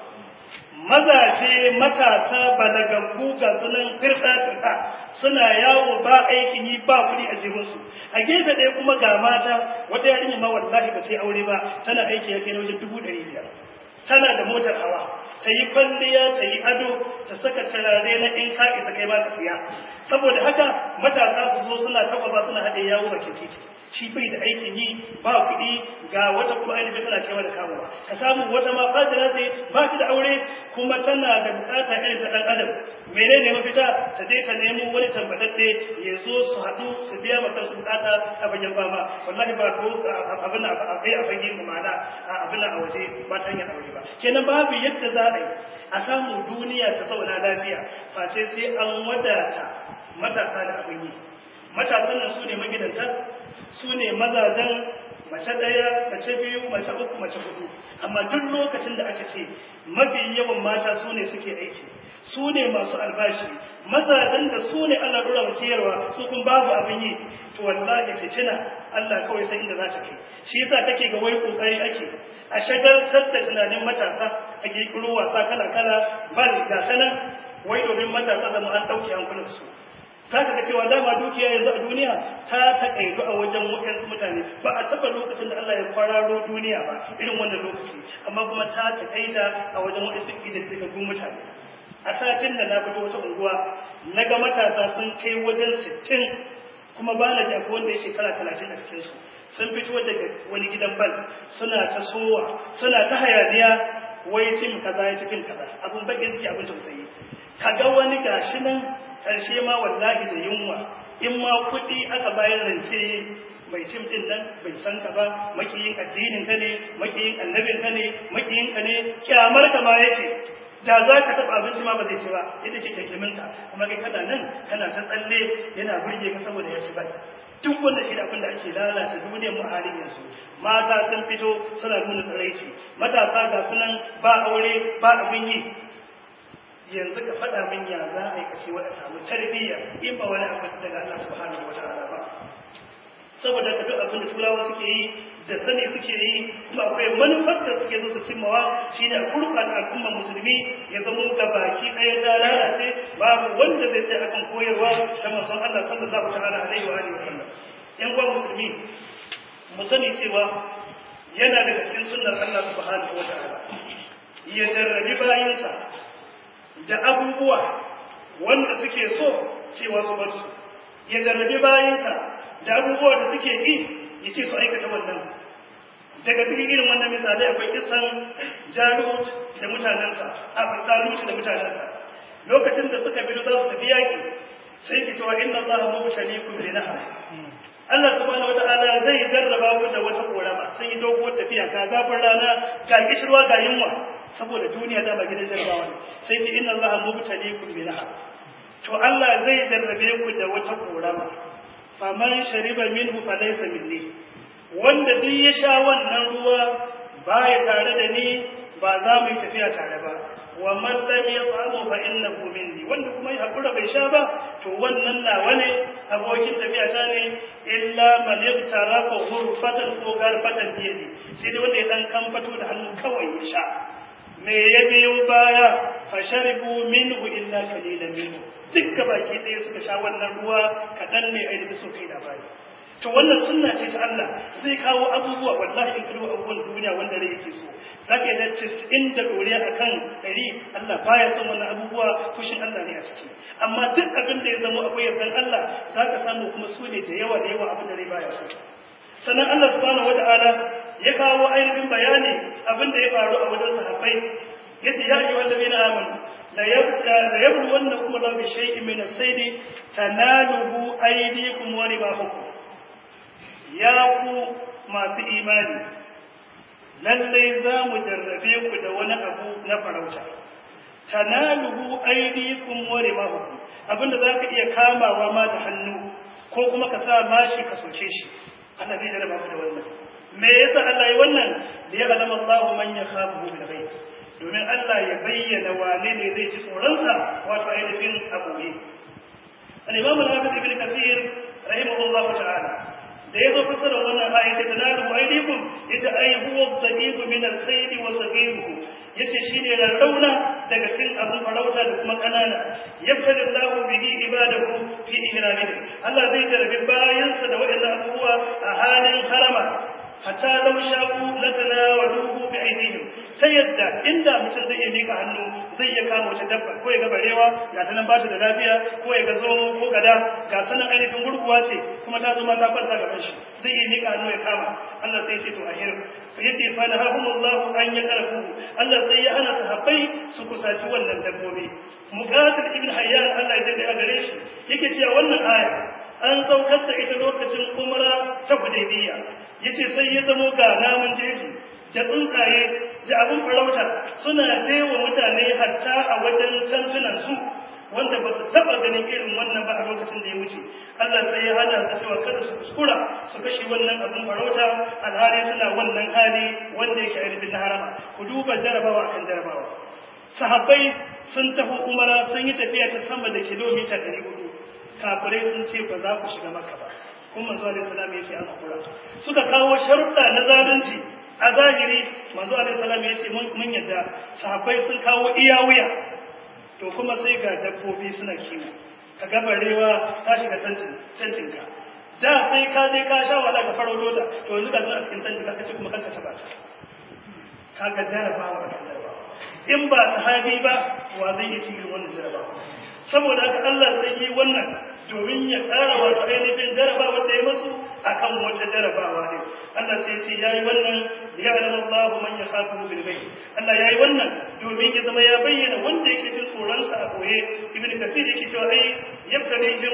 mazaje matasa balagaggu ga sunan firta-firta suna yawo ba aikin yi ba kuɗi a jihunsu a gefe ɗaya kuma ga mata wata yarinya ma wallahi ba sai aure ba tana aiki ya kai wajen dubu ɗari biyar tana da motar hawa ta yi kwalliya ta yi ado ta saka turare na in ka isa kai ba ka siya saboda haka matasa su zo suna taɓa ba suna haɗe yawo bakin titi shi bai da aikin yi ba kuɗi ga wata kuma ainihin tana kewa da kawowa ka samu wata ma fadira ce ba ta da aure kuma tana da bukata irin ta ɗan adam menene mafita ta je ta nemo wani tambatacce ya zo su haɗu su biya ma kansu bukata a bayan fama wallahi ba ko abin a kai a fage mu mana abin a waje ba ta hanyar aure ba kenan babu yadda za a yi a samu duniya ta zauna lafiya face sai an wadata matasa da abin yi matasan nan su ne magidanta su ne mazajen mace ɗaya mace biyu mace uku mace hudu amma duk lokacin da aka ce mafi yawan mata su ne suke aiki su ne masu albashi mazajen da su ne Allah dora wa ciyarwa su kun babu abin yi to wallahi fitina Allah kawai san inda za ta kai shi yasa kake ga wai kokari ake a shagaltar da tunanin matasa a kirkiro wasa kala kala bal ga sanan wai domin matasa zama an ɗauke hankulansu za ka ga cewa dama dukiya yanzu a duniya ta taƙaitu a wajen waɗansu mutane ba a taɓa lokacin da Allah ya kwararo duniya ba irin wannan lokaci amma kuma ta taƙaita a wajen waɗansu ƙididdigaggun mutane a satin da na fito wata unguwa na ga matasa sun kai wajen sittin kuma ba na jago wanda ya shekara talatin a cikinsu sun fito daga wani gidan bal suna ta sowa suna ta hayaniya wai tim kaza ya ci fim kaza abun bakin ciki abin tausayi kaga wani gashi nan karshe ma wallahi da yunwa in ma kuɗi aka bayar rance mai cin din nan bai san ka ba makiyin addinin ka ne makiyin annabin ka ne makiyin ka ne kyamar ka ma yake da za ka taɓa abinci ma ba zai ci ba yadda ke kyakkyamin ka kuma kai kana nan kana ta tsalle yana burge ka saboda ya ci ba duk wanda shi da abin da ake lalata duniyar mu halin yanzu mata sun fito suna nuna tsaraici matasa ga sunan ba aure ba abin yi yanzu ka faɗa min ya za a yi kace wa a samu tarbiyya in ba wani abu daga Allah subhanahu wa ta'ala ba saboda ka duk abin da turawa suke yi da sani suke yi kuma akwai manufar da suke so su cimmawa shine a gurɓata al'ummar musulmi ya zama ga baki ɗaya ta lalace babu wanda zai tsaya akan koyarwa ta manzon Allah sallallahu ta'ala alaihi wa alihi wasallam yan uwa musulmi mu sani cewa yana daga cikin sunnar Allah subhanahu wa ta'ala ya jarrabi bayansa da abubuwa wanda suke so cewa su bar su ya jarrabi bayansa da abubuwa da suke yi ya ce su aikata wannan daga cikin irin wannan misalai akwai kisan jalut da mutanensa a jalut da mutanensa lokacin da suka bi za su tafi yaƙi sai ki cewa inna allaha mubtaliikum bi nahar Allah subhanahu wata'ala zai jarraba ku da wata korama sun yi doguwar tafiya ga zafin rana ga kishirwa ga yunwa saboda duniya ta ba gidan jarrabawa ne sai ce inna allaha mubtaliikum bi nahar to Allah zai jarrabe ku da wata korama faman shariba minhu falaysa minni wanda duk ya sha wannan ruwa baya tare da ni ba za mu yi tafiya tare ba wa man lam yat'amu fa innahu minni wanda kuma ya hakura bai sha ba to wannan nawa ne abokin tafiya ta ne illa man yaktarafa ghurfatan ko garfatan biyadi sai dai wanda ya dan kamfato da hannu kawai ya sha me ya biyo baya fa sharibu minhu illa qalilan minhu dukka baki ɗaya suka sha wannan ruwa kaɗan ne a yi so kai labari to wannan sunna ce ta Allah zai kawo abubuwa wallahi in kallo abubuwan duniya wanda rai yake so zaka yi dace inda doriya akan ɗari Allah baya son wannan abubuwa fushin Allah ne a ciki amma duk abin da ya zama akwai yardan Allah zaka samu kuma su ne da yawa da yawa abin da rai baya so sannan Allah subhanahu wata'ala ya kawo ainihin bayani abin da ya faru a wajen sahabbai yace ya ayyuhal ladina amanu la yabqa la yabluwannakum Allah bi shay'in min as-sayd tanaluhu aydikum wa rimahukum ya ku masu imani lallai za mu jarrabe ku da wani abu na farauta tanaluhu aydikum wa rimahukum abinda zaka iya kamawa ma da hannu ko kuma ka sa mashi ka soke shi Allah zai jarraba ku da wannan me yasa Allah ya wannan da ya alama Allah man yakhafu bil ghaib domin Allah ya bayyana wane ne zai ji tsoronsa wato ainihin aboye al-imam al-hafiz ibn kathir rahimahullah ta'ala da ya zo fassara wannan ayat da tanalu aydikum yace ay huwa dhaqib min as-sayd wa saghiruhu yace shine rarrauna daga cikin abun farauta da kuma kanana yabtali Allahu bihi ibadahu fi ihramihi Allah zai jarabi bayansa da waɗannan abubuwa a halin harama hatta law sha'u latanawaluhu bi aydihim sai yadda inda mutum zai iya mika hannu zai iya kama wata dabba ko ya ga barewa ga ta nan ba ta da lafiya ko ya ga zomo ko gada ga sanan ainihin gurguwa ce kuma ta zo ma ta kwanta gaban shi zai iya mika hannu ya kama Allah sai ya ce to ahir yace fa nahumullahu an yakrafu Allah sai ya hana sahabbai su kusaci wannan dabbobi muqatil ibn hayyan Allah ya dade a gare shi yake cewa wannan aya an saukar da ita lokacin umra ta hudaybiya yace sai ya zamo ga namun jeji da tsuntsaye da abin farauta suna jewa mutane hatta a wajen tantunan su wanda ba su taba ganin irin wannan ba a lokacin da ya wuce Allah sai ya hana su cewa kada su kuskura su kashe wannan abin farauta alhali suna wannan hali wanda yake ainihin na harama ku duba jarabawa akan jarabawa sahabbai sun tafi umara sun yi tafiya ta sama da kilomita ɗari hudu kafirai sun ce ba za ku shiga maka ba kuma manzo alaihi salam ya ce an hakura suka kawo sharuɗa na zalunci a zahiri manzo alaihi salam ya ce mun yadda sahabbai sun kawo iya wuya to kuma sai ga dabbobi suna kiwo ka ga barewa ta shiga tantin ka da sai ka je ka sha wala ka faro dota to yanzu ka zo a cikin tantin ka ce kuma kanka ta bata ka ga jarabawa da jarabawa in ba sahabi ba wa zai yi cikin wannan jarabawa saboda haka Allah sai yi wannan domin ya ƙara wato ainihin jarabawa da ya masu akan wata jarabawa ne Allah sai ce yayi wannan ya alama Allah man yakhafu bil ghaib Allah yayi wannan domin ya zama ya bayyana wanda yake jin tsoron sa a boye ibnu kathir yake cewa ai yabtalihim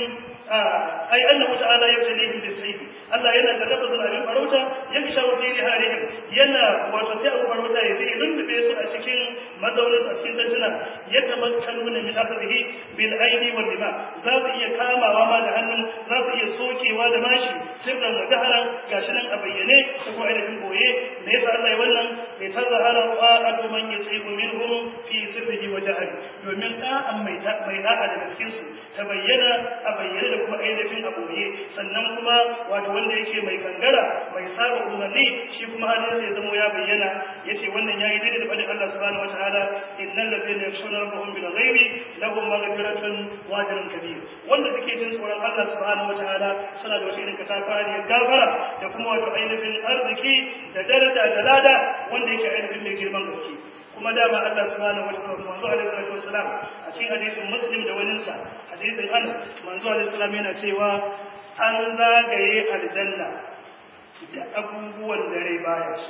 ai annahu ta'ala yabtalihim bis sayf Allah yana da lafazin abin farauta yaksha wa fi riharihim yana wato sai abu farauta ya zai lullube su a cikin mazaunin a cikin dajina ya tamakkaluna min akhdihi bil aidi wal dima za su iya kamawa ma da hannu za su iya sokewa da mashi sirran wa jaharan gashi nan a bayyane ko kuma ainihin boye me yasa Allah ya wannan bai tazahara qa'atu man yasibu minhum fi sirrihi wa jahari domin da'an mai ta mai da'a daga cikin su ta bayyana a bayyane da kuma ainihin a boye sannan kuma wato wanda yake mai gangara mai saba umarni shi kuma halin zai zamo ya bayyana yace wannan yayi daidai da fadin Allah subhanahu wataala innal ladina yakshuna rabbahum bil ghaibi lahum maghfiratun wa ajrun kabir wanda suke jin tsoron Allah subhanahu wataala suna da wata irin katafariyar gafara da kuma wato ainihin arziki da daraja da lada wanda yake ainihin mai girman gaske kuma dama Allah subhanahu wa ta'ala manzo alaihi salatu wassalam a cikin hadisin muslim da wani sa hadisin an manzo alaihi salam yana cewa an zagaye aljanna da abubuwan da rai baya su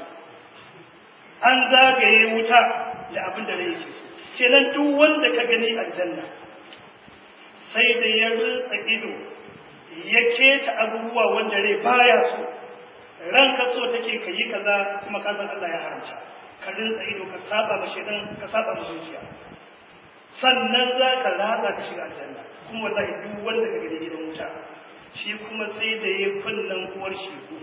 an zagaye wuta da abin da rai yake so kenan duk wanda ka gani aljanna sai da ya rutsa ido ya keta abubuwa wanda rai baya so ranka so take ka yi kaza kuma ka san Allah ya haramta ka rinsa ido ka saba ma shedan ka saba ma zuciya sannan za ka ratsa ka shiga aljanna kuma wallahi duk wanda ka gani gidan wuta shi kuma sai da ya kunnan uwar shegu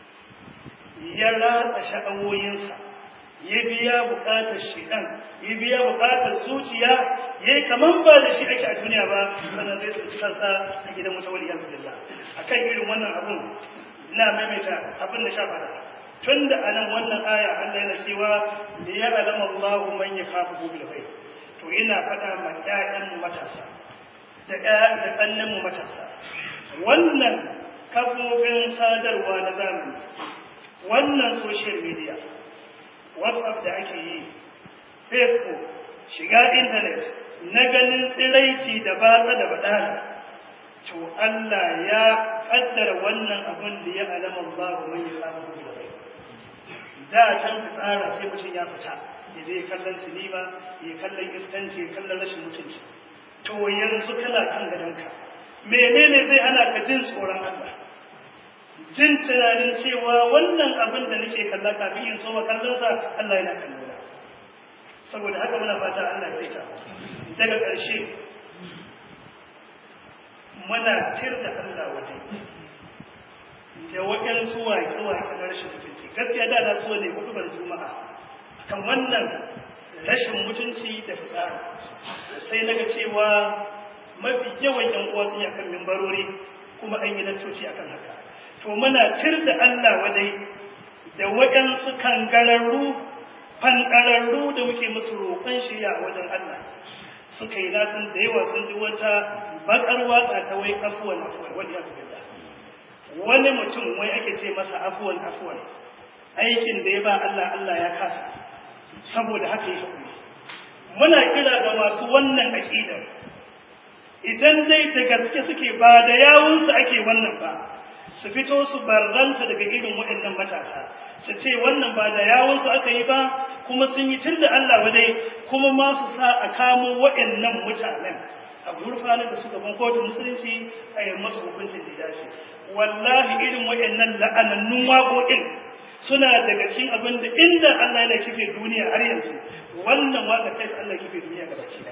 ya ratsa sha'awoyinsa ya biya bukatar shedan ya biya bukatar zuciya yayi kaman ba da shi ake a duniya ba sannan zai tsinci kansa a gidan wuta wal iyaz billah akan irin wannan abun ina maimaita abin da sha fada tun da anan wannan aya Allah yana cewa da ya alama Allahu man yakhafu bil ghaib to ina fada ma ƴaƴan mu matasa da ƴaƴan da kannan mu matasa wannan kafofin sadarwa na zamani wannan social media whatsapp da ake yi facebook shiga internet na ganin tsiraici da batsa da badana to Allah ya kaddara wannan abin da ya alama Allah mai samu da rai da can tsara sai mutum ya fita ya je kallon sinima ya kallon iskanci ya kallon rashin mutunci to yanzu kana kan gadonka menene zai hana ka jin tsoron Allah jin tunanin cewa wannan abin da nake kalla kafin in so kallon sa Allah yana kallona saboda haka muna fata Allah ya saita daga ƙarshe muna tir da Allah wadai da waɗansu waƙe-waƙe na rashin mutunci gaskiya da na so ne hudubar juma'a kan wannan rashin mutunci da fitsari sai na ga cewa mafi yawan yan uwa sun yi akan mimbarori kuma an yi lantoci akan haka to muna tir da Allah wadai da waɗansu kangararru fanɗararru da muke musu roƙon shirya a wajen Allah suka yi nasan da yawa sun ji wata bakar waka ta wai afuwan afuwan wani yasu billah wani mutum wai ake ce masa afuwan afuwan aikin da ya ba Allah Allah ya kasa saboda haka ya haƙuri muna kira ga masu wannan aƙidar idan dai da gaske suke ba da yawunsu ake wannan ba su fito su barranta daga irin waɗannan matasa su ce wannan ba da yawunsu aka yi ba kuma sun yi tun da Allah wadai kuma ma su sa a kamo waɗannan mutanen a gurfanar da su gaban kotun musulunci a yi masu hukuncin da dace wallahi irin waɗannan la'anannun waƙoƙin suna daga cikin abin da inda Allah yana kife duniya har yanzu wannan waƙa ta Allah kife duniya gaba ki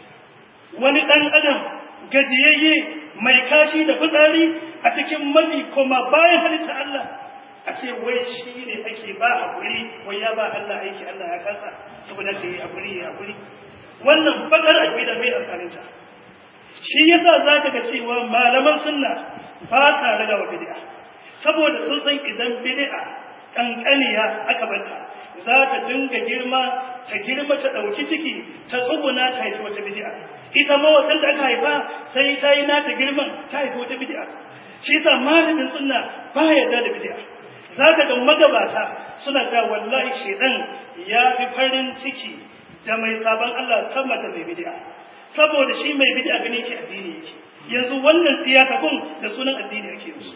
wani ɗan adam gajiyayye mai kashi da fitsari a cikin mafi kuma bayan halitta Allah a ce wai shi ne ake ba haƙuri wai ya ba Allah aiki Allah ya kasa saboda ka yi haƙuri ya haƙuri wannan bakar aƙida mai amfaninta shi yasa za ka ga cewa malaman sunna ba sa raga wa bid'a saboda sun san idan bid'a kankaniya aka bata za ta dinga girma ta girma ta ɗauki ciki ta tsuguna ta haifi wata bid'a ita ma wata da aka haifa sai ta yi nata girman ta haifi wata bid'a shi yasa malamin sunna ba yarda da bid'a za ka ga magabata suna ta wallahi shedan ya fi farin ciki da mai sabon Allah sama da mai bid'a saboda shi mai bid'a gane yake addini yake yanzu wannan siyasa kun da sunan addini yake musu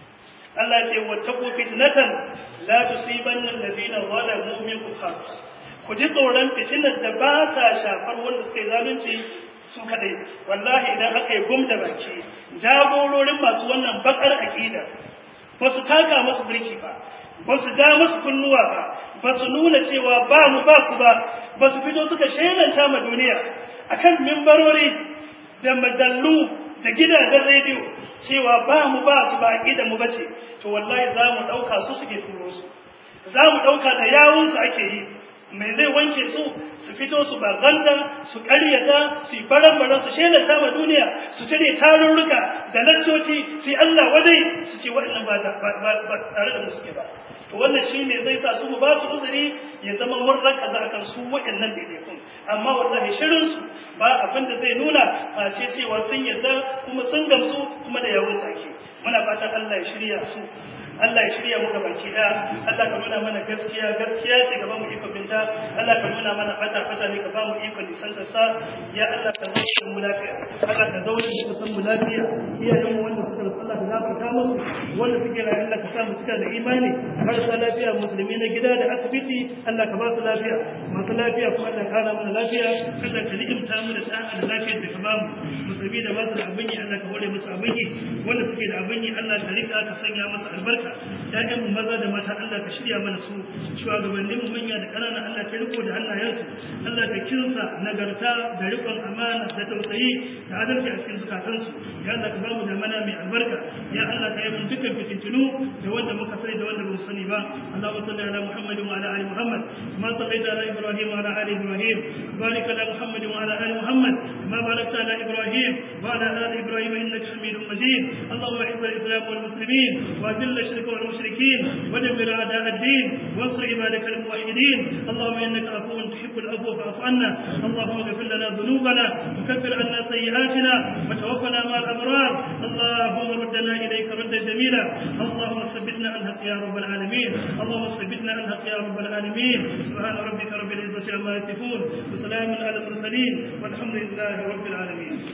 Allah ya ce wattaqu fitnatan la tusibanna alladhina zalamu minkum khassa ku ji tsoron fitinar da ba ta shafar wanda suka yi zalunci su kadai wallahi idan aka yi gum da baki jagororin masu wannan bakar aqida ba su taka masu birki ba ba su da masu kunnuwa ba ba su nuna cewa ba mu ba ku ba ba su fito suka shelanta ma duniya akan mimbarori da madallu da gidajen rediyo cewa ba mu ba su ba aqida mu bace to wallahi za mu dauka su suke turo su za mu dauka da yawun su ake yi mai zai wanke su su fito su baganda su karyata su yi baran su shelanta ma duniya su cire tarurruka da laccoci su yi Allah wadai su ce waɗannan ba tare da mu suke ba to wannan shi ne zai sa su mu ba su uzuri ya zama mun raka za kan su waɗannan daidaikun amma wallahi shirin su ba abin da zai nuna a ce cewa sun yarda kuma sun gamsu kuma da yawun sake muna fatan Allah ya shirya su Allah ya shirya muka baki daya Allah ka nuna mana gaskiya gaskiya ce ka ba mu iko binta Allah ka nuna mana fata fata ne ka ba mu iko nisan ta sa ya Allah ka zauna mu lafiya Allah ka zauna mu san mu lafiya iyayen mu wanda suka rasu Allah ka gafarta musu wanda suke rayu Allah ka sa mu cika da imani marasa lafiya musulmi na gida da asibiti Allah ka ba su lafiya masu lafiya kuma Allah ka kara mana lafiya Allah ka ni'imta mu da sa'a da lafiyar da ka ba mu musulmi da ba su da abin yi Allah ka hore musu abin yi wanda suke da abin yi Allah ka rika ka sanya masa albarka ‘ya'yan mu maza da mata Allah ka shirya mana su shugabannin mu manya da ƙanana Allah ka riko da hannayensu Allah ka kinsa nagarta da rikon amana da tausayi da adalci a cikin zukatansu ya Allah ka bamu da mana mai albarka ya Allah ka yi mun dukkan fitintunu da wanda muka sani da wanda ba mu sani ba Allahumma salli ala Muhammad wa ala ali Muhammad kama sallaita ala Ibrahim wa ala ali Ibrahim barik ala Muhammad wa ala ali Muhammad kama barakta ala Ibrahim wa ala ali Ibrahim innaka Hamidum Majid اللهم اعز الاسلام والمسلمين واذل الشرك والمشركين ودمر اعداء الدين وانصر عبادك الموحدين اللهم انك عفو تحب العفو فاعف عنا اللهم اغفر لنا ذنوبنا وكفر عنا سيئاتنا وتوفنا مع الابرار اللهم ردنا اليك ردا جميلا اللهم ثبتنا عن حق يا رب العالمين اللهم ثبتنا عن حق يا رب العالمين سبحان ربك رب العزه عما يصفون وسلام على المرسلين والحمد لله رب العالمين